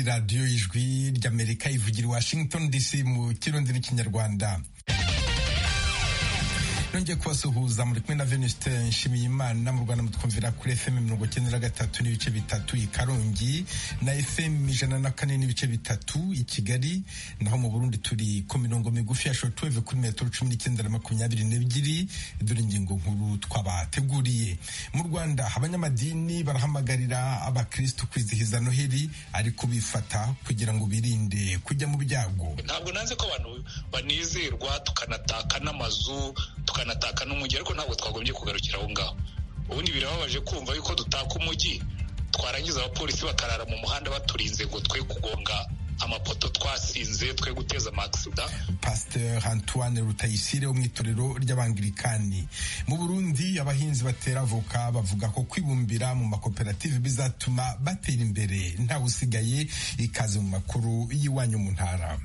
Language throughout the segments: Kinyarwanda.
radiyo ijwi ry'amerika ivugira i washington dc mu kirundi n'ikinyarwanda nongeye kubasuhuza muri kumwe na veniste nshimiye imana mu rwanda mutwumvira kuri fm mirongo icyenda na gatatu n'ibice bitatu i karongi na fm ijana na kane n'ibice bitatu i kigali naho mu burundi turi ku mirongo migufi ya shotweve kuri metero cumi n'icyenda na makumyabiri n'ebyiri dore ingingo nkuru twabateguriye mu rwanda abanyamadini barahamagarira abakristu kwizihiza noheli ariko bifata kugira ngo birinde kujya mu byago ntabwo nanze ko abantu banizerwa tukanataka n'amazu tukanataka n'umujyi ariko ntabwo twagombye kugarukira aho ngaho ubundi birababaje kumva yuko dutaka umujyi twarangiza abapolisi bakarara mu muhanda baturinze ngo twe kugonga amapoto twasinze twe guteza amakisida pasteur antoine rutayisire wo mu itorero ry'abangirikani mu burundi abahinzi batera avoka bavuga ko kwibumbira mu makoperative bizatuma batera imbere ntawe usigaye ikaze mu makuru y'iwanyu mu ntara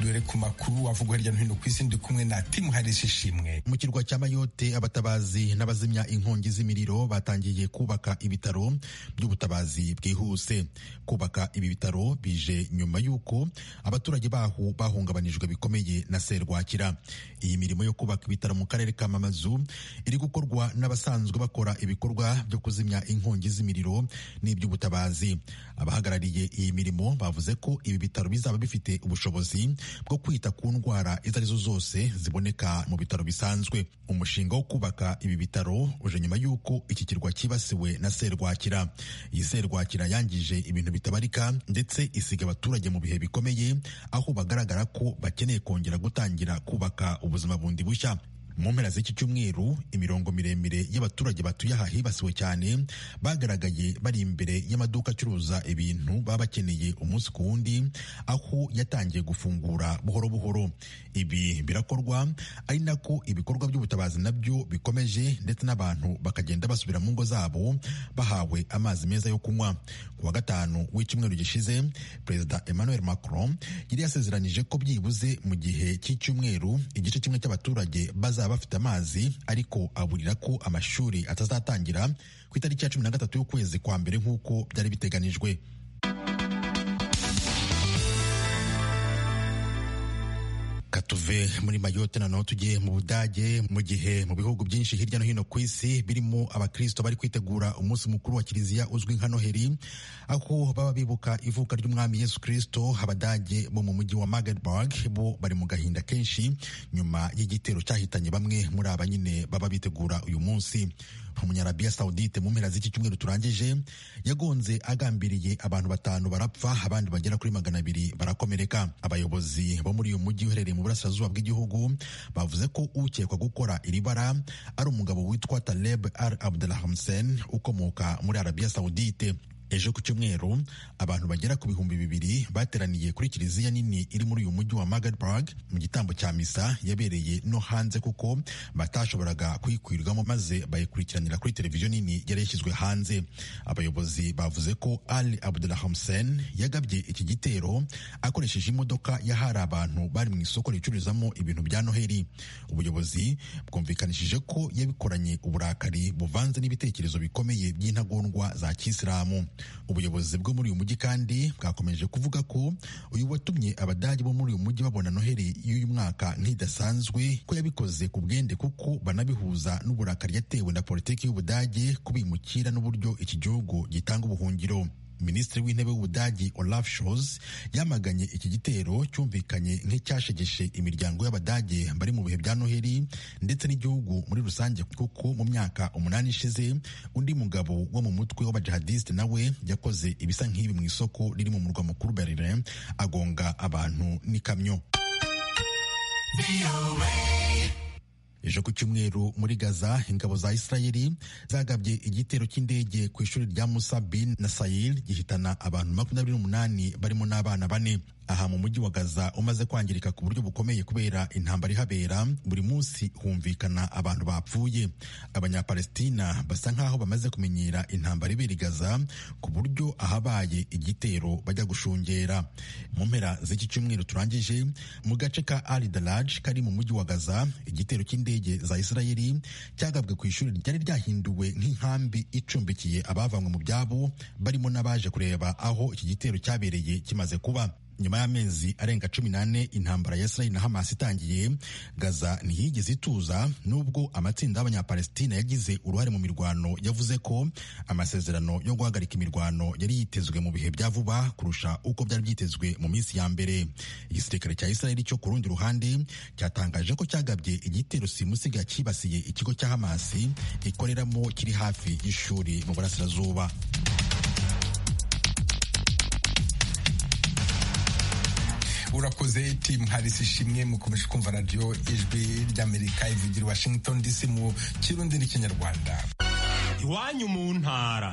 dore ku makuru avugwa hirya no hino ku isi ndi kumwe na timu harisi ishimwe mu kirwa cya mayote abatabazi n'abazimya inkongi z'imiriro batangiye kubaka ibitaro by'ubutabazi bwihuse kubaka ibi bitaro bije nyuma y'uko abaturage baho bahungabanijwe bikomeye na serwakira iyi mirimo yo kubaka ibitaro mu karere ka mamazu iri gukorwa n'abasanzwe bakora ibikorwa byo kuzimya inkongi z'imiriro n'iby'ubutabazi abahagarariye iyi mirimo bavuze ko ibi bitaro bizaba bifite ubushobozi bwo kwita ku ndwara izo arizo zose ziboneka mu bitaro bisanzwe umushinga wo kubaka ibi bitaro uje nyuma y'uko iki kirwa cyibasiwe na serwakira iyi serwakira yangije ibintu bitabarika ndetse isiga abaturage mu bihe bikomeye aho bagaragara ko bakeneye kongera gutangira kubaka ubuzima bundi bushya mu mpera z'iki cyumweru imirongo miremire y'abaturage batuye aha hibasiwe cyane bagaragaye bari imbere y'amaduka acuruza ibintu baba bakeneye umunsi ku wundi aho yatangiye gufungura buhoro buhoro ibi birakorwa ari nako ibikorwa by'ubutabazi nabyo bikomeje ndetse n'abantu bakagenda basubira mu ngo zabo bahawe amazi meza yo kunywa ku wa gatanu w'icyumweru gishize perezida emmanuel macron yari yasezeranije ko byibuze mu gihe cy'icyumweru igice kimwe cy'abaturage bazaba bafite amazi ariko aburira ko amashuri atazatangira ku itariki ya cumi na gatatu y'ukwezi kwa mbere nk'uko byari biteganijwe tuve muri mayote noneho tujye mu budage mu gihe mu bihugu byinshi hirya no hino ku isi birimo abakristo bari kwitegura umunsi mukuru wa kiliziya uzwi nka noheri aho baba bibuka ivuka ry'umwami yesu kristo abadage bo mu mujyi wa magdeburg bo bari mu gahinda kenshi nyuma y'igitero cyahitanye bamwe muri aba nyine baba bitegura uyu munsi umunyarabiya saudite mu mpera z'iki cyumweru turangije yagonze agambiriye abantu batanu barapfa abandi bagera kuri magana abiri barakomereka abayobozi bo muri uyu mujyi uherereye mu burasirazuba burasirazuba bw'igihugu bavuze ko ukekwa gukora iri bara ari umugabo witwa Taleb Al Abdelhamsen ukomoka muri Arabia Saudite ejo ku cyumweru abantu bagera ku bihumbi bibiri bateraniye kuri kiliziya nini iri muri uyu mujyi wa magdeburg mu gitambo cya misa yabereye no hanze kuko batashoboraga kuyikwirirwamo maze bayikurikiranira kuri televiziyo nini yari yashyizwe hanze abayobozi bavuze ko ali abdulhamsen yagabye iki gitero akoresheje imodoka yahari abantu bari mu isoko ricururizamo ibintu bya noheli ubuyobozi bwumvikanishije ko yabikoranye uburakari buvanze n'ibitekerezo bikomeye by'intagondwa za kisilamu ubuyobozi bwo muri uyu mujyi kandi bwakomeje kuvuga ko uyu watumye abadage bo muri uyu mujyi babona noheli y'uyu mwaka nk'idasanzwe ko yabikoze ku bwende kuko banabihuza n'uburakari yatewe na politiki y'ubudage kubimukira n'uburyo iki gihugu gitanga ubuhungiro minisitiri w'intebe w'ubudagi olaf shols yamaganye iki gitero cyumvikanye nk'icyashegeshe imiryango y'abadage bari mu bihe bya noheli ndetse n'igihugu muri rusange kuko mu myaka umunani ishize undi mugabo wo mu mutwe w'abajihadisite nawe yakoze ibisa nk'ibi mu isoko riri mu murwa mukuru berlin agonga abantu n'ikamyo ejo ku cyumweru muri gaza ingabo za isirayeli zagabye igitero cy'indege ku ishuri rya musa bin na sayir gihitana abantu makumyabiri n'umunani barimo n'abana bane aha mu mujyi wa gaza umaze kwangirika ku buryo bukomeye kubera intambara ihabera buri munsi humvikana abantu bapfuye abanyapalestina basa nk'aho bamaze kumenyera intambara ibera i gaza ku buryo ahabaye igitero bajya gushungera mu mpera z'iki cyumweru turangije mu gace ka ari daraj kari mu mujyi wa gaza igitero cy'indege za israeli cyagabwe ku ishuri ryari ryahinduwe nk'inkambi icumbikiye abavanywe mu byabo barimo n'abaje kureba aho iki gitero cyabereye kimaze kuba nyuma y'amezi arenga cumi n'ane intambara ya israeli na hamas itangiye gaza ntiyigeze ituza nubwo amatsinda y'abanyapalestina yagize uruhare mu mirwano yavuze ko amasezerano yo guhagarika imirwano yari yitezwe mu bihe bya vuba kurusha uko byari byitezwe mu minsi ya mbere igisirikare cya israeli cyo ku rundi ruhande cyatangaje ko cyagabye igitero simusiga cyibasiye ikigo cya hamas ikoreramo kiri hafi y'ishuri mu burasirazuba urakoze timu harisi ishimwe mukomeje kumva radiyo ijwi ry'amerika ivugira washington dc mu kirundi n'ikinyarwanda iwanyu mu ntara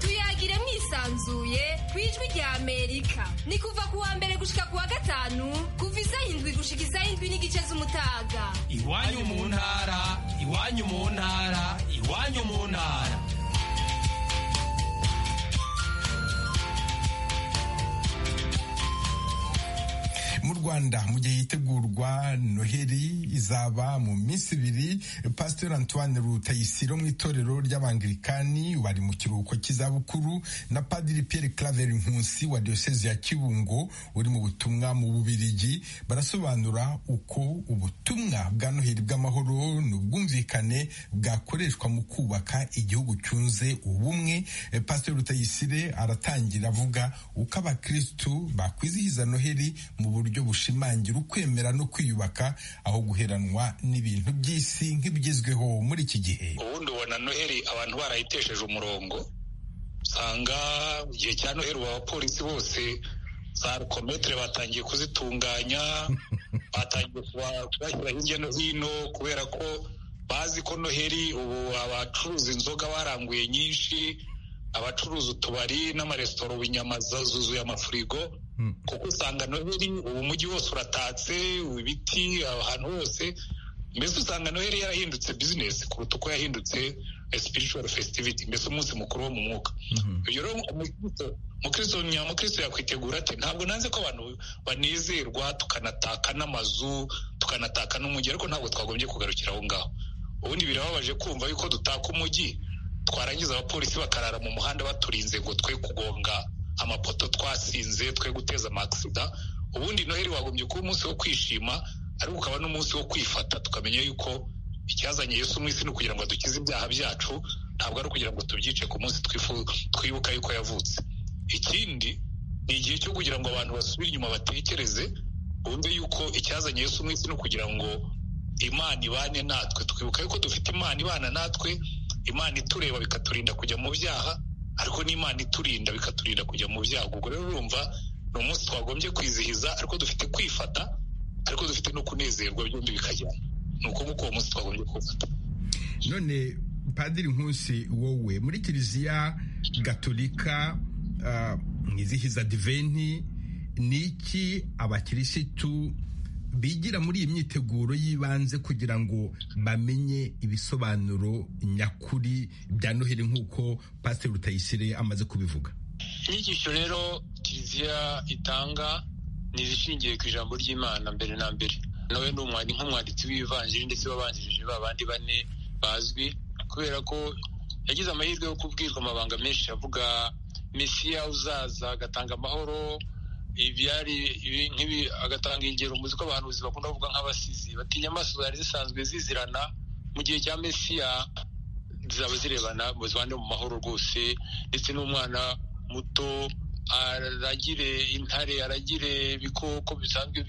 tuyagire mwisanzuye ku ijwi ry'amerika ni kuva ku wa mbere gushika ku wa gatanu kuva izayindwi gushikiza indwi n'igice z'umutaga iwanyu mu ntara iwanyu mu ntara iwanyu mu ntara mu rwanda mu gihe yitegurwa noheli izaba mu minsi ibiri pasiteri antoine rutayisiro mu itorero ry'abangilikani bari mu kiruhuko cy'izabukuru na padiri pierre claver nkusi wa diyoseze ya kibungo uri mu butumwa mu bubirigi barasobanura uko ubutumwa bwa noheli bw'amahoro n'ubwumvikane bwakoreshwa mu kubaka igihugu cyunze ubumwe pasiteri rutayisire aratangira avuga uko abakirisitu bakwizihiza noheli mu buryo buryo bushimangira ukwemera no kwiyubaka aho guheranwa n'ibintu by'isi nk'ibigezweho muri iki gihe ubundi ubona noheli abantu barayitesheje umurongo usanga igihe cya noheli abapolisi bose za rukometere batangiye kuzitunganya batangiye kubashyira hirya no hino kubera ko bazi ko noheli ubu abacuruza inzoga baranguye nyinshi abacuruza utubari n'amaresitora ubu inyama zuzuye amafurigo kuko usanga noheli ubu mujyi wose uratatse ibiti ahantu hose mbese usanga noheli yarahindutse bizinesi kuruta uko yahindutse spiritual festivity mbese umunsi mukuru wo mu mwuka uyu rero umukristo nyamukristo yakwitegura ati ntabwo nanze ko abantu banezerwa tukanataka n'amazu tukanataka n'umujyi ariko ntabwo twagombye kugarukira aho ngaho ubundi birababaje kumva yuko dutaka umujyi twarangiza abapolisi bakarara mu muhanda baturinze ngo twe kugonga amapoto twasinze twe guteza amasida ubundi noheli wagombye kuba umunsi wo kwishima ariko ukaba n'umunsi wo kwifata tukamenya yuko icyazanye Yesu mu isi ni ukugira ngo adukize ibyaha byacu ntabwo ari ukugira ngo tubyice ku munsi twibuka yuko yavutse ikindi ni igihe cyo kugira ngo abantu basubire inyuma batekereze bumve yuko icyazanye Yesu mu isi ni ukugira ngo imana ibane natwe twibuka yuko dufite imana ibana natwe imana itureba bikaturinda kujya mu byaha ariko n'imana iturinda bikaturinda kujya mu byago ubwo rero urumva ni umunsi twagombye kwizihiza ariko dufite kwifata ariko dufite no kunezerwa byombi bikajyana ni uko nguko uwo munsi twagombye kuwufata none padiri nkusi wowe muri kiliziya gatolika mwizihiza diventi ni iki abakirisitu bigira muri iyi myiteguro y'ibanze kugira ngo bamenye ibisobanuro nyakuri bya noheli nk'uko pasiteri rutayisire amaze kubivuga inyigisho rero kiliziya itanga ni izishingiye ku ijambo ry'imana mbere na mbere nawe ni nk'umwanditsi w'ivanjiri ndetse wabanjirije babandi bane bazwi kubera ko yagize amahirwe yo kubwirwa amabanga menshi avuga mesiya uzaza agatanga amahoro ibyari nk'ibi agatanga ingero muzi ko abahanuzi bakunda kuvuga nk'abasizi batinya amaso zari zisanzwe zizirana mu gihe cya mesiya zaba zirebana zibane mu mahoro rwose ndetse n'umwana muto aragire intare aragire ibikoko bisanzwe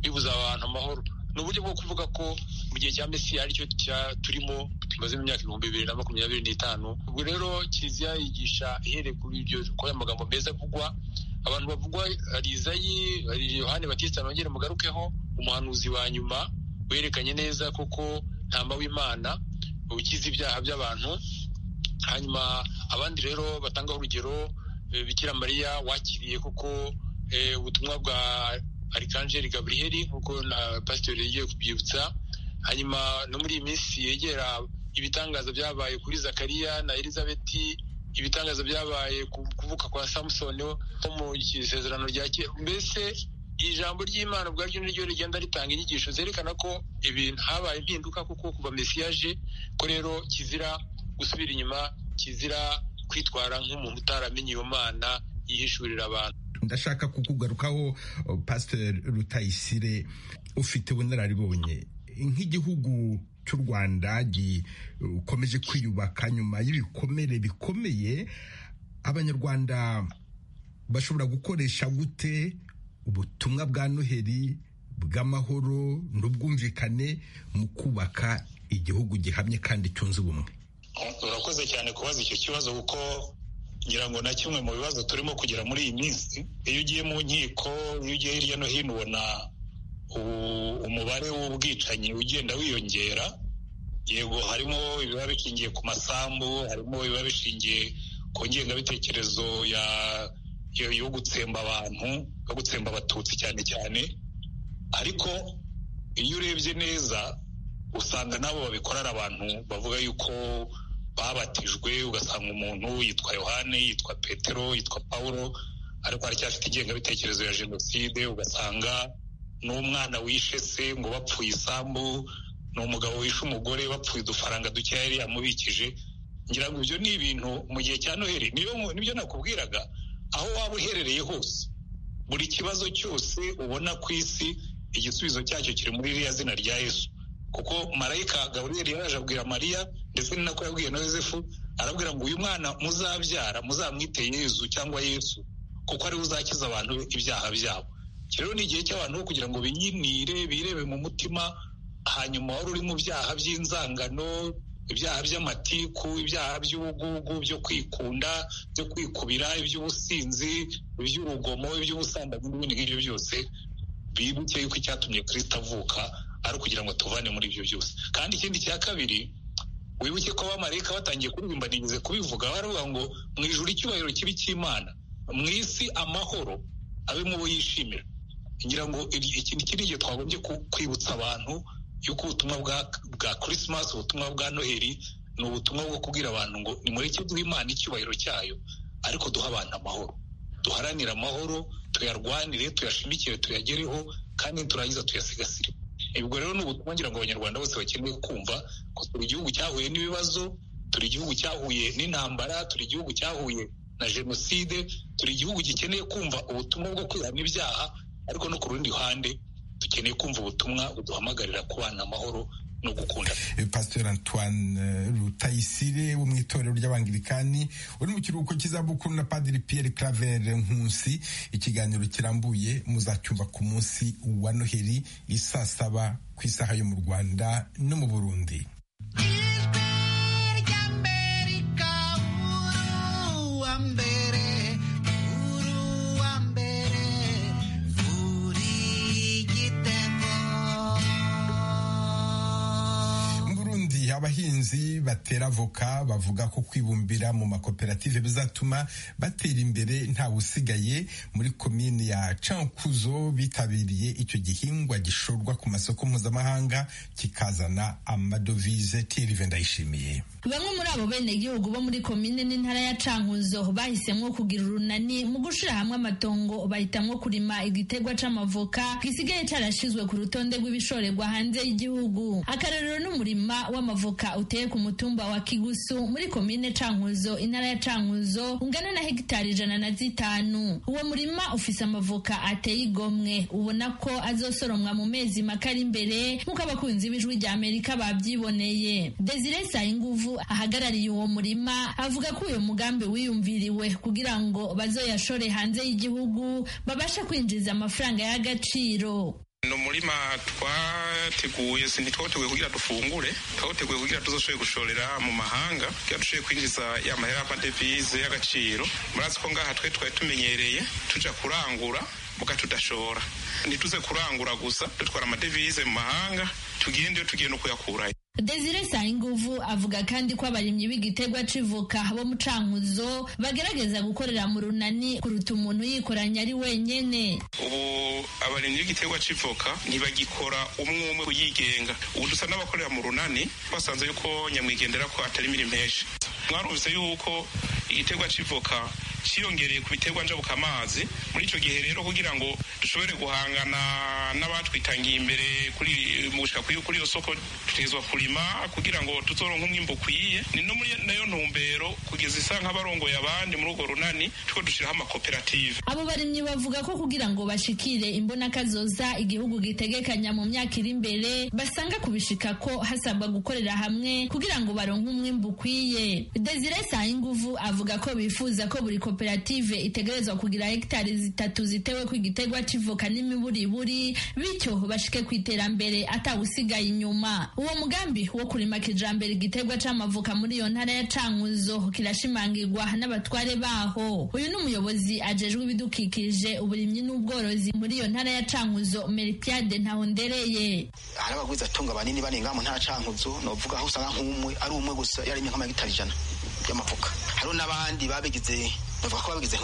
bibuza abantu amahoro ni uburyo bwo kuvuga ko mu gihe cya mesiya aricyo turimo tumaze mu myaka ibihumbi bibiri na makumyabiri n'itanu ubwo rero kiliziya yigisha ihereye kuri ibyo kuri aya magambo meza avugwa abantu bavugwa hari izayi hari yohani batista bongere mugarukeho umuhanuzi wa nyuma werekanye neza kuko ntamba w'imana ukiza ibyaha by'abantu hanyuma abandi rero batangaho urugero bikira mariya wakiriye kuko ubutumwa bwa arikangeli gaburiyeri nk'uko na pasiteri yagiye kubyibutsa hanyuma no muri iyi minsi yegera ibitangaza byabaye kuri zakariya na elizabeti ibitangaza byabaye ku kuvuka kwa samusoni wo mu isezerano rya kera mbese ijambo ry'imana ubwaryo niryo rigenda ritanga inyigisho zerekana ko ibintu habaye impinduka kuko kuva mesiyaje ko rero kizira gusubira inyuma kizira kwitwara nk'umuntu utaramenye iyo mana yihishurira abantu ndashaka kukugarukaho pasiteri rutayisire ufite ubunararibonye nk'igihugu cy'u rwanda gikomeje kwiyubaka nyuma y'ibikomere bikomeye abanyarwanda bashobora gukoresha gute ubutumwa bwa noheli bw'amahoro n'ubwumvikane mu kubaka igihugu gihamye kandi cyunze ubumwe urakoze cyane kubaza icyo kibazo kuko ngira ngo na kimwe mu bibazo turimo kugira muri iyi minsi iyo ugiye mu nkiko iyo ugiye hirya no hino ubona umubare w'ubwicanyi ugenda wiyongera yego harimo ibiba bishingiye ku masambu harimo ibiba bishingiye ku ngengabitekerezo yo gutsemba abantu yo gutsemba abatutsi cyane cyane ariko iyo urebye neza usanga nabo babikorera abantu bavuga yuko babatijwe ugasanga umuntu yitwa yohane yitwa petero yitwa paul ariko aracyafite ingengabitekerezo ya jenoside ugasanga n'umwana wishe se ngo bapfuye isambu ni umugabo wishe umugore bapfuye udufaranga dukeya yari yamubikije ngira ngo ibyo ni ibintu mu gihe cya noheli nibyo nakubwiraga aho waba uherereye hose buri kibazo cyose ubona ku isi igisubizo cyacyo kiri muri iriya zina rya yesu kuko marayika gaburiyeri yaraje abwira mariya ndetse ni nako yabwiye na yosefu arabwira ngo uyu mwana muzabyara muzamwite yezu cyangwa yesu kuko ariwe uzakiza abantu ibyaha byabo rero ni igihe cy'abantu kugira ngo binyinire birebe mu mutima hanyuma wari uri mu byaha by'inzangano ibyaha by'amatiku ibyaha by'ubugugu byo kwikunda byo kwikubira iby'ubusinzi iby'urugomo iby'ubusambanyi n'ibindi ngibyo byose bibuke yuko icyatumye kirisita avuka ari ukugira ngo tuvane muri ibyo byose kandi ikindi cya kabiri wibuke ko abamarayika batangiye kuririmba nigeze kubivuga baravuga ngo mu ijuru icyubahiro kibi cy'imana mu isi amahoro abe mu bo yishimira ngira ngo iki ni igihe twagombye kwibutsa abantu yuko ubutumwa bwa kirisimasi ubutumwa bwa noheli ni ubutumwa bwo kubwira abantu ngo ni muri duha imana icyubahiro cyayo ariko duha abantu amahoro duharanire amahoro tuyarwanire tuyashimikire tuyagereho kandi turangiza tuyasigasire ubwo rero ni ubutumwa ngira ngo abanyarwanda bose bakeneye kumva ko turi igihugu cyahuye n'ibibazo turi igihugu cyahuye n'intambara turi igihugu cyahuye na jenoside turi igihugu gikeneye kumva ubutumwa bwo kwihana ibyaha ariko no ku rundi ruhande dukeneye kumva ubutumwa buduhamagarira kubana amahoro no gukunda pasiteri antoine rutayisire wo mu itorero ry'abangirikani uri mu kiruhuko cy'izabukuru na padiri piyeri karavere nkusi ikiganiro kirambuye muzacyumva ku munsi wa noheli isaa saba ku isaha yo mu rwanda no mu burundi abahinzi batera avoka bavuga ko kwibumbira mu makoperative bizatuma batera imbere ntawe usigaye muri komini ya cankuzo bitabiriye icyo gihingwa gishorwa ku masoko mpuzamahanga kikazana amadovize tirive ndayishimiye bamwe muri abo benegihugu bo muri komine n'intara ya cankuzo bahisemo kugira urunani mu gushyira hamwe amatongo bahitamwo kurima igitegwa c'amavoka gisigaye carashizwe ku rutonde rw'ibishorerwa hanze y'igihugu akarorero n'umurima w'amavoka uteye ku mutumba wa Kigusu muri komine Cankuzo intara ya Cankuzo ungana na hegitari ijana na zitanu uwo murima ufise amavoka ateye igomwe ubona ko azosoromwa mu mezi make ari imbere nk'uko abakunzi b'ijwi rya Amerika babyiboneye Desire Sayinguvu ahagarariye uwo murima avuga ko uyu mugambi wiyumviriwe kugira ngo bazoyashore hanze y'igihugu babashe kwinjiza amafaranga y'agaciro ni umurima twateguye ntitwateguye kugira dufungure twawuteguye kugira tuzashoboye gushorera mu mahanga kugira dushoboye kwinjiza ya mahera y'amadevize y'agaciro murazi ko ngaha twe twari tumenyereye tuja kurangura muga tudashora ntituze kurangura gusa dutwara amadevize mu mahanga tugende tugenda ukuyakurayo Desire Sayinguvu avuga kandi ko abarimyi b'igiterwa civoka bo mu Cankuzo bagerageza gukorera mu runani kuruta umuntu yikoranya ari wenyene. ubu abarinzi b'igiterwa c'ivoka ntibagikora umwe umwe uyigenga ubu dusa n'abakorera mu runani basanze yuko nyamwigendera ko atari imirimo menshi mwarumvise yuko igiterwa c'ivoka cyiyongereye ku biterwa njabuka amazi muri icyo gihe rero kugira ngo dushobore guhangana n'abatwitangiye imbere kuri mu gushika kuri kuri iyo soko tutegerezwa kurima kugira ngo tuzoronke umwimbu ukwiye ni no muri nayo ntumbero kugeza isa nk'abarongoye abandi muri urwo runani tuko dushiraho amakoperative Abo barimyi bavuga ko kugira ngo bashikire imbonakazoza igihugu gitegekanya mu myaka iri imbere basanga kubishika ko hasabwa gukorera hamwe kugira ngo baronke umwimbu ukwiye. Desire Sayinguvu avuga ko bifuza ko buri koperative itegerezwa kugira hegitari zitatu ziteweko igiterwa civoka n'imiburiburi bityo bashike ku iterambere atawusigaye inyuma. Uwo mugambi wo kurima kijambere igiterwa c'amavoka muri iyo ntara ya Cankuzo kirashimangirwa n'abatware baho. Uyu ni umuyobozi ajejwe ibidukikije uburimyi n'ubworozi muri iyo ntara ya Cankuzo Meripiade Ntahondereye. hari abagwizatunga banini barenga mu ntara cankuzo novuga aho usanga nk'umwe ari umwe gusa yarimye nk'amahegitari ijana y'amavuka hariho n'abandi babigize bavuga ko babigize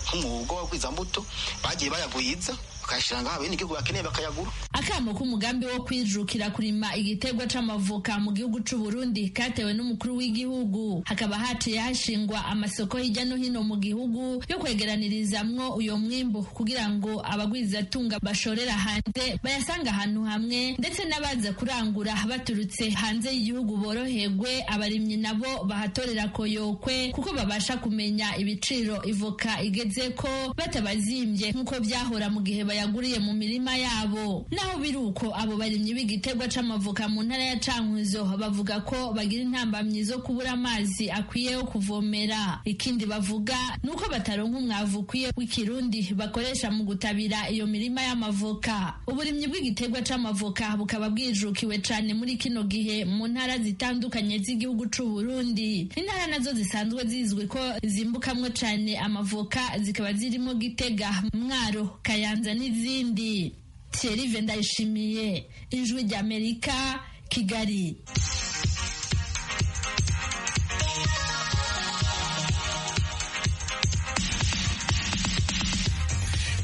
nk'umwuga w'abagwizambuto bagiye bayagwiza bakayashira ngaho abenegihugu bakeneye bakayagura Akamo k'umugambi wo kwijukira kurima igiterwa c'amavoka mu gihugu c'u Burundi katewe n'umukuru w'igihugu hakaba haciye hashingwa amasoko hirya no hino mu gihugu yo kwegeranirizamwo uyo mwimbu kugira ngo abagwizatunga bashorera hanze bayasanga ahantu hamwe ndetse n'abaza kurangura baturutse hanze y'igihugu boroherwe abarimyi nabo bahatorera koyokwe kuko babasha kumenya ibiciro ivoka igeze ko batabazimbye nk'uko byahora mu gihe bayaguriye mu mirima yabo naho biri uko abo barimyi b'igiterwa c'amavoka mu ntara ya Cankuzo bavuga ko bagira intambamyi zo kubura amazi akwiye yo kuvomera ikindi bavuga nuko bataronka umwavu ukwiye w'ikirundi bakoresha mu gutabira iyo mirima y'amavoka uburimyi bw'igiterwa c'amavoka bukaba bwijukiwe cane muri kino gihe mu ntara zitandukanye z'igihugu c'u Burundi intara nazo zisanzwe zizwi ko zimbukamwo cane amavoka zikaba zirimo Gitega Mwaro Kayanza n'izindi Thierry ndayishimiye ijwi ry'Amerika Kigali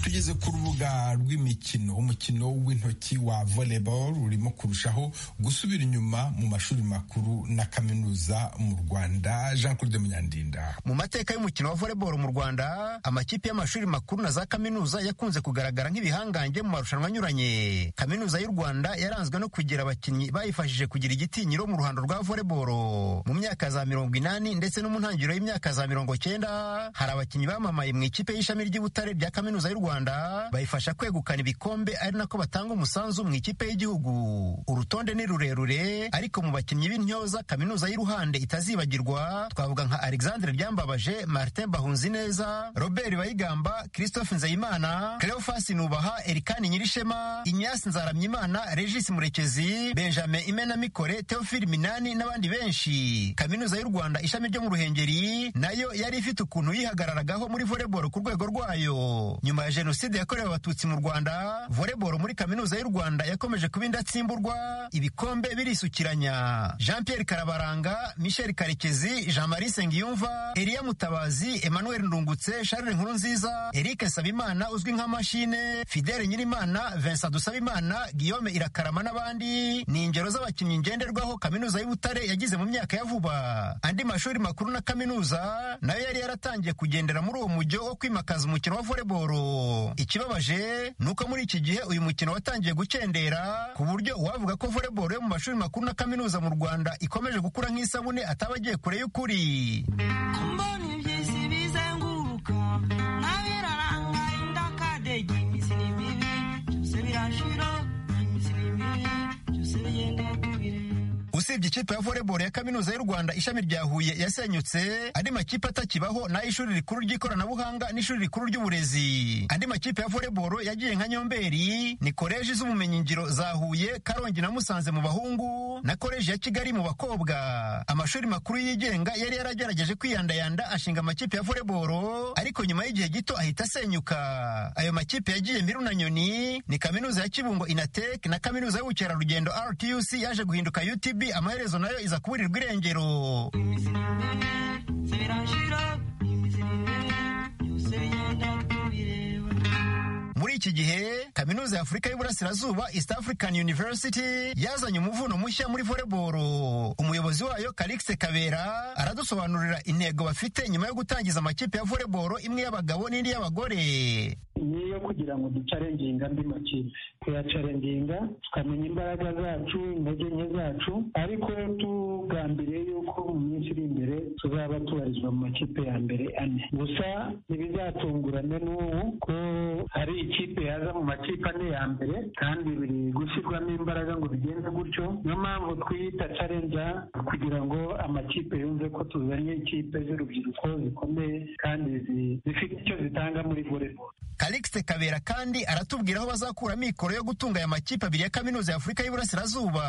tugeze ku rubuga rw'imikino umukino w'intoki wa volleyball urimo kurushaho gusubira inyuma mu mashuri makuru na kaminuza mu rwanda jean claude munyandinda mu mateka y'umukino wa volleyball mu rwanda amakipe y'amashuri makuru na za kaminuza yakunze kugaragara nk'ibihangange mu marushanwa anyuranye kaminuza y'u rwanda yaranzwe no kugira abakinnyi bayifashije kugira igitinyiro mu ruhando rwa volleyball mu myaka za mirongo inani ndetse no mu ntangiriro y'imyaka za mirongo cyenda hari abakinnyi bamamaye mu ikipe y'ishami ry'i butare rya kaminuza y'u rwanda bayifasha kwegukana ibikombe ari nako batanga umusanzu mu ikipe y'igihugu urutonde ni rurerure ariko mu bakinnyi b'intyoza kaminuza y'iruhande itazibagirwa twavuga nka alexandre ryambabaje martin bahunzineza robert bayigamba christophe nzeyimana cleophas nubaha erikani nyirishema ignace nzaramyimana regis murekezi benjamin imenamikore theophile minani n'abandi benshi kaminuza y'u rwanda ishami ryo mu ruhengeri nayo yari ifite ukuntu yihagararagaho muri volleyball ku rwego rwayo nyuma ya jenoside yakorewe abatutsi mu rwanda volleyball muri kaminuza y'u rwanda yakomeje kuba indatsimburwa ibikombe birisukiranya jean pierre karabaranga michel karekezi jean marie sengiyumva eliya mutabazi emmanuel ndungutse charles nkurunziza eric nsabimana uzwi nka mashine fidele nyirimana vincent dusabimana guillaume irakarama n'abandi ni ingero z'abakinnyi ngenderwaho kaminuza y'u butare yagize mu myaka ya vuba andi mashuri makuru na kaminuza nayo yari yaratangiye kugendera muri uwo mujyo wo kwimakaza umukino wa volleyball ikibabaje ni uko muri iki gihe uyu mukino watangiye gukendera ku buryo uwavuga ko volleyball yo mu mashuri makuru na kaminuza mu rwanda ikomeje gukura nk'isabune ataba agiye kure y'ukuri usibye ikipe ya volleyball ya kaminuza y'u rwanda ishami rya huye yasenyutse andi makipe atakibaho n'ay'ishuri rikuru ry'ikoranabuhanga n'ishuri rikuru ry'uburezi andi makipe ya volleyball yagiye nka nyomberi ni koleji z'ubumenyingiro za huye karongi na musanze mu bahungu na koleji ya kigali mu bakobwa amashuri makuru yigenga yari yaragerageje kwiyandayanda ashinga amakipe ya volleyball ariko nyuma y'igihe gito ahita asenyuka ayo makipe yagiye mbiru na nyoni ni kaminuza ya kibungo inatek na kaminuza y'ubukerarugendo rtuc yaje guhinduka utb amaherezo nayo iza kuburirwa irengero muri iki gihe kaminuza ya afurika y'uburasirazuba east african university yazanye umuvuno mushya muri volleyball umuyobozi wayo karikise kabera aradusobanurira intego bafite nyuma yo gutangiza amakipe ya volleyball imwe y'abagabo n'indi y'abagore niyo kugira ngo ducarenginga andi makipe tuyacarenginga tukamenya imbaraga zacu intege nke zacu ariko tugambiriye yuko mu minsi iri imbere tuzaba tubarizwa mu makipe ya mbere ane gusa ntibizatungurane n'ubu ko hari ikipe yaza mu makipe ane ya mbere kandi biri gushyirwamo imbaraga ngo bigenze gutyo niyo mpamvu twiyita carenja kugira ngo amakipe yumve ko tuzanye ikipe z'urubyiruko zikomeye kandi zifite icyo zitanga muri volleyball karikise kabera kandi aratubwira aho bazakura mikoro yo gutunga aya makipe abiri ya kaminuza ya afurika y'uburasirazuba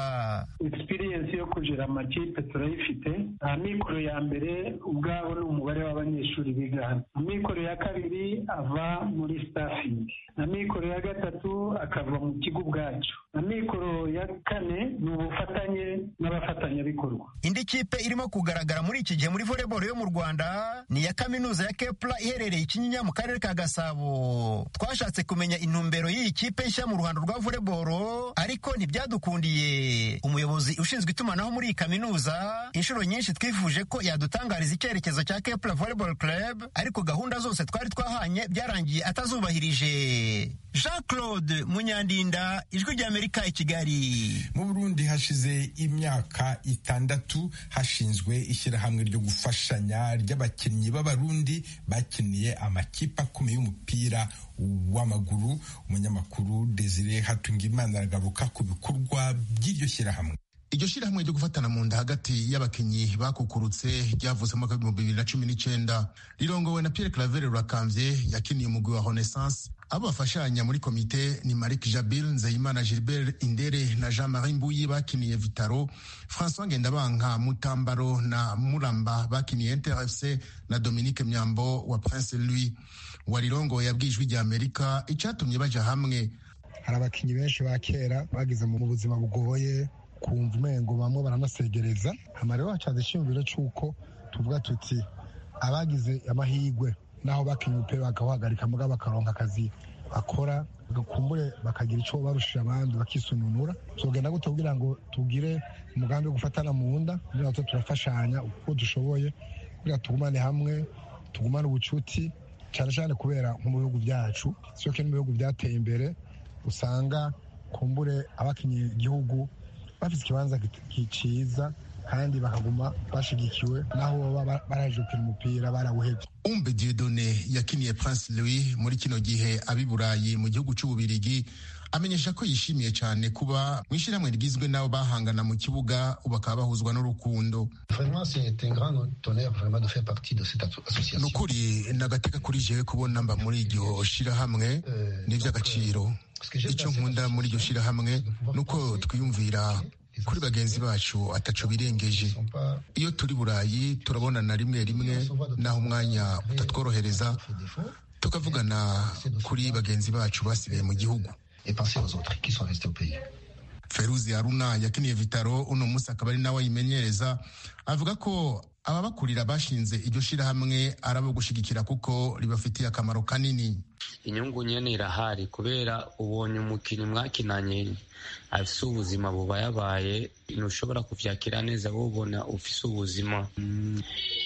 experience yo kujera amakipe turayifite aha mikoro ya mbere ubwabo ni umubare w'abanyeshuri biga hano amikoro ya kabiri ava muri staffing na mikoro ya gatatu akava mu kigo ubwacu na mikoro ya kane ni ubufatanye n'abafatanyabikorwa indi kipe irimo kugaragara muri iki gihe muri volleyball yo mu rwanda ni iya kaminuza ya kepla iherereye ikinyinya mu karere ka gasabo twashatse kumenya intumbero y'iyi kipe nshya mu ruhando rwa volleyball ariko ntibyadukundiye umuyobozi ushinzwe itumanaho muri iyi kaminuza inshuro nyinshi twifuje ko yadutangariza icyerekezo cya kepla volleyball club ariko gahunda zose twari twahanye byarangiye atazubahirije jean claude munyandinda ijwi ry'amerika i kigali mu burundi hashize imyaka itandatu hashinzwe ishyirahamwe ryo gufashanya ry'abakinnyi b'abarundi bakiniye amakipe akomeye y'umupira w'amaguru umunyamakuru desire hatungimana aragaruka ku bikorwa by'iryo shyirahamwe iryo shyirahamwe ryo gufatana mu nda hagati y'abakinnyi bakukurutse ryavuze mu mwaka w'ibihumbi bibiri na cumi n'icyenda rirongowe na pierre claver rurakamvye yakiniye umugwi wa renaissance abo bafashanya muri komite ni Malik Jabil, Nzeyimana Gilbert Indere na Jean-Marie Mbuyi bakiniye Vitaro, François Ngendabanka Mutambaro na Muramba bakiniye Inter FC na Dominique Myambo wa Prince Louis. Warirongo yabwijwe rya Amerika icatumye baja hamwe. Hari abakinyi benshi ba kera bagize mu buzima bugoye kumva umengo bamwe baranasegereza hama rero hacaza icyiyumviro cy'uko tuvuga tuti abagize amahirwe naho bakinnye umupira bakawuhagarika muga bakaronka akazi bakora bagakumbure bakagira icyo barushije abandi bakisununura tugenda gute kugira ngo tugire umugambi wo gufatana mu nda kugira ngo turafashanya uko dushoboye kugira tugumane hamwe tugumane ubucuti cyane cyane kubera nko mu bihugu byacu siyo kenshi mu bihugu byateye imbere usanga kumbure abakinnye igihugu bafite ikibanza cyiza kandi bakaguma bashigikiwe naho baba baraje gukina umupira barawuhebye umbe diodone yakiniye prince louis muri kino gihe abi burayi mu gihugu cy'ububirigi amenyesha ko yishimiye cyane kuba mu ishyirahamwe rigizwe n'abo bahangana mu kibuga bakaba bahuzwa n'urukundo ni ukuri nagateka kuri jewe kubona mba muri iryo shyirahamwe ni iby'agaciro icyo nkunda muri iryo shyirahamwe ni uko twiyumvira kuri bagenzi bacu ataco birengeje iyo turi burayi turabonana rimwe rimwe naho umwanya utatworohereza tukavugana kuri bagenzi bacu basigaye mu gihugu feruzi haruna yakiniye vitaro uno munsi akaba ari nawe ayimenyereza avuga ko ababakurira bashinze iryo shyirahamwe ari abo gushigikira kuko ribafitiye akamaro kanini inyungu nyene irahari kubera ubonye umukinnyi mwakinanye afise ubuzima bubayabaye ntushobora kuvyakira neza wubona ufise ubuzima ni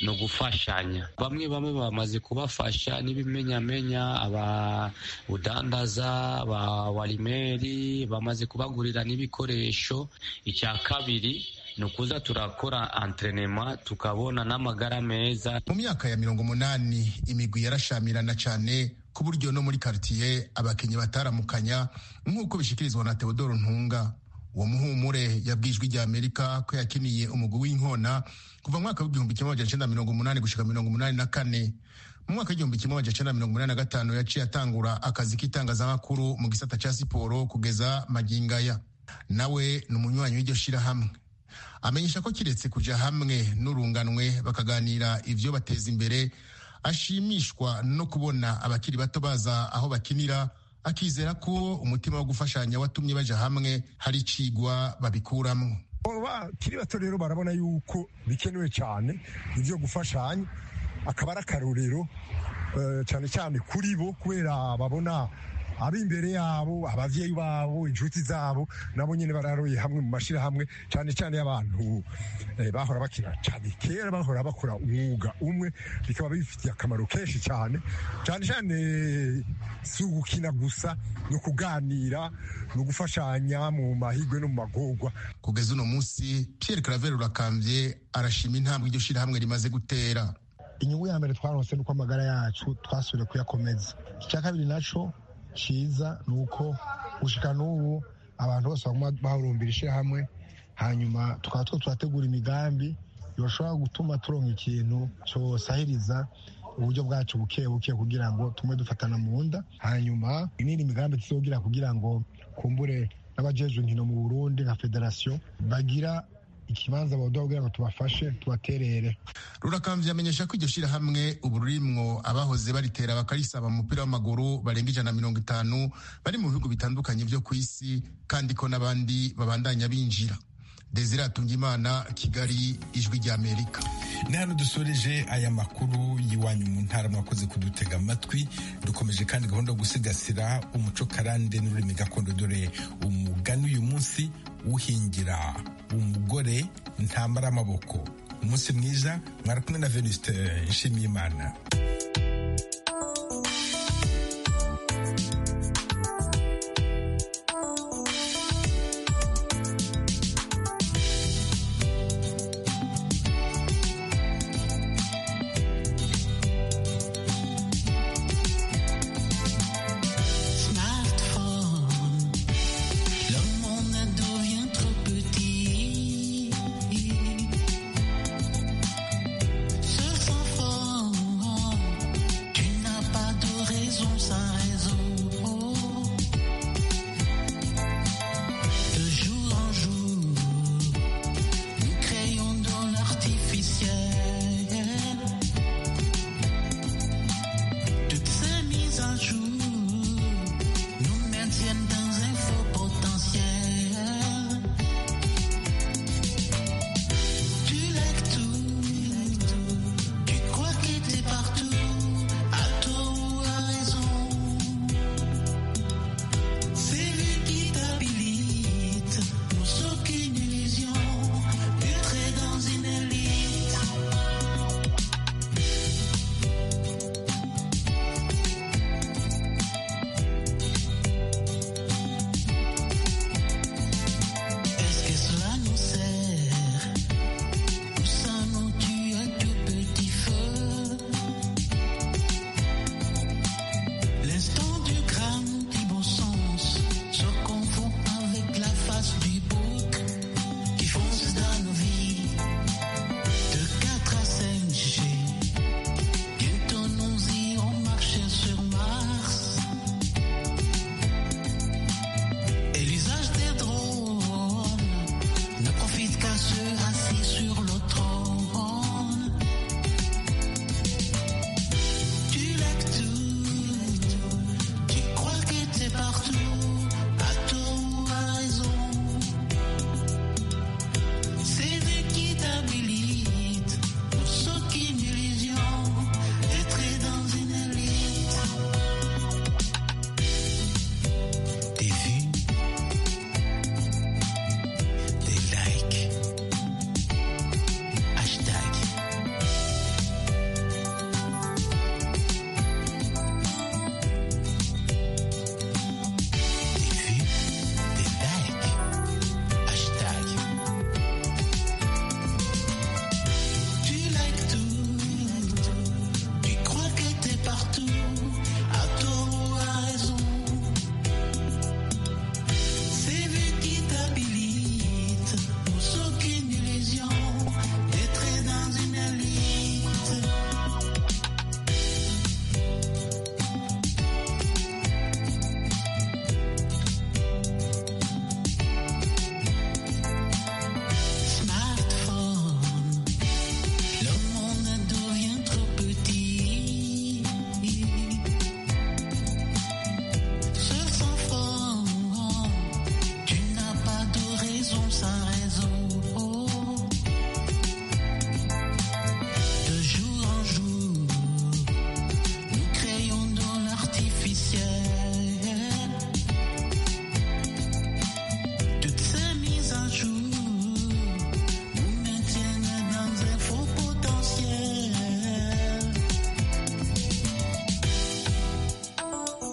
ugufashanya bamwe bamwe bamaze kubafasha n'ibimenyamenya ababudandaza ba warimeri bamaze kubagurira n'ibikoresho icya kabiri ni ukuza turakora antrenema tukabona n'amagara meza mu myaka ya mirongo munani imigwi yarashamirana cyane ku buryo no muri karitiye abakinnyi bataramukanya nk'uko bishikirizwa na teodoro ntunga uwo muhumure yabwijwe rya amerika ko yakiniye umugwi w'inkona kuva mu mwaka w'igihumbi kimwe magana cyenda mirongo umunani gushika mirongo umunani na kane mu mwaka w'igihumbi kimwe magana cyenda mirongo umunani na gatanu yaciye atangura akazi k'itangazamakuru mu gisata cya siporo kugeza magingaya nawe ni umunywanyi w'iryo shirahamwe amenyesha ko kiretse kuja hamwe n'urunganwe bakaganira ivyo bateza imbere ashimishwa no kubona abakiri bato baza aho bakinira akizera ko umutima wo gufashanya watumye baja hamwe hari icigwa babikuramwo bakiri bato rero barabona yuko bikenewe cyane ibyo gufashanya akaba ari akarorero cyane cyane kuri bo kubera babona ari imbere yabo ababyeyi babo inshuti zabo nabo nyine bararoye hamwe mu mashyirahamwe cyane cyane y'abantu bahora bakina cyane kera bahora bakora umwuga umwe bikaba bifitiye akamaro kenshi cyane cyane cyane si ugukina gusa no kuganira no gufashanya mu mahirwe no mu magorwa kugeza uno munsi Pierre Claver Urakambye arashima intambwe iryo shyirahamwe rimaze gutera inyungu ya mbere twaronse nuko amagara yacu twasubiye kuyakomeza icya kabiri nacyo cyiza ni uko gushika n'ubu abantu bose bahurumbira ishyirahamwe hanyuma tukaba two turategura imigambi bishobora gutuma turonka ikintu cyosahiriza uburyo bwacu buke buke kugira ngo tume dufatana mu nda hanyuma n'indi migambi tuzogira kugira ngo kumbure n'abajejwe inkino mu burundi nka federasiyo bagira ikibanza baduha kugira ngo tubafashe tubaterere rurakambye yamenyesha ko iryo shyirahamwe ubu ririmwo abahoze baritera bakarisaba umupira w'amaguru barenga ijana na mirongo itanu bari mu bihugu bitandukanye byo ku isi kandi ko n'abandi babandanya binjira desire atungimana kigali ijwi ry'amerika ni hano dusoreje aya makuru y'iwanyu mu ntara mwakoze kudutega amatwi dukomeje kandi gahunda yo gusigasira umuco karande n'ururimi gakondo dore umugani uyu munsi uhingira umugore ntamara amaboko umunsi mwiza mwarakumwe na veniste nshimiyimana